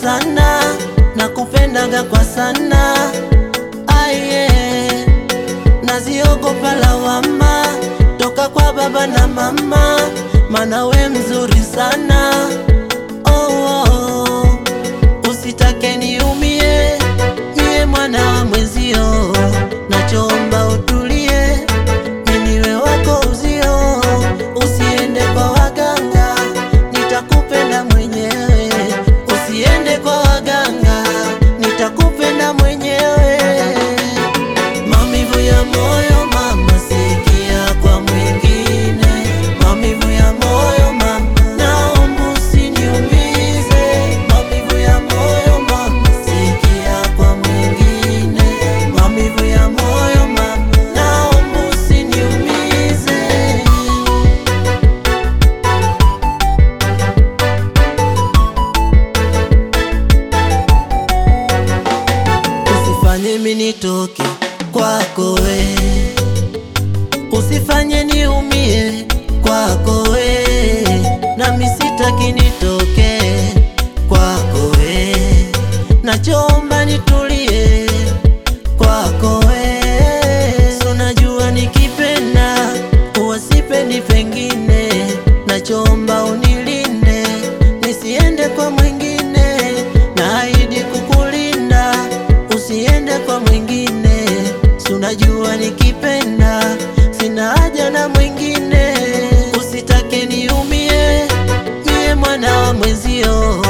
sana, nakupendaga kwa sana aye, naziogopa lawama toka kwa baba na mama, mana we mzuri sana oh, oh. Usitake niumie mie mwana wa mwezio, nachomba utulie, miniwe wako uzio, usiende kwa waganga, nitakupenda mwenyewe. Usiende kwa waganga, nitakupenda mwenyewe. Maumivu ya moyo mama, sikia kwa mwingine. Maumivu ya moyo mama, naomba usiniumize. Maumivu ya moyo mama, sikia kwa mwingine. Maumivu ya moyo mama, naomba usiniumize. Usifanye mimi nitoke kwako we, usifanye niumie kwako we, nami sitaki nitoke kwako we, nachomba nitulie kwako we, so najua nikipenda huwa sipendi pengine, nachomba unilinde nisiende kwa mwingine, naahidi kukulinda usiende kwa mwingine, si unajua nikipenda sina haja na mwingine, usitake niumie mie mwana wa mwezio,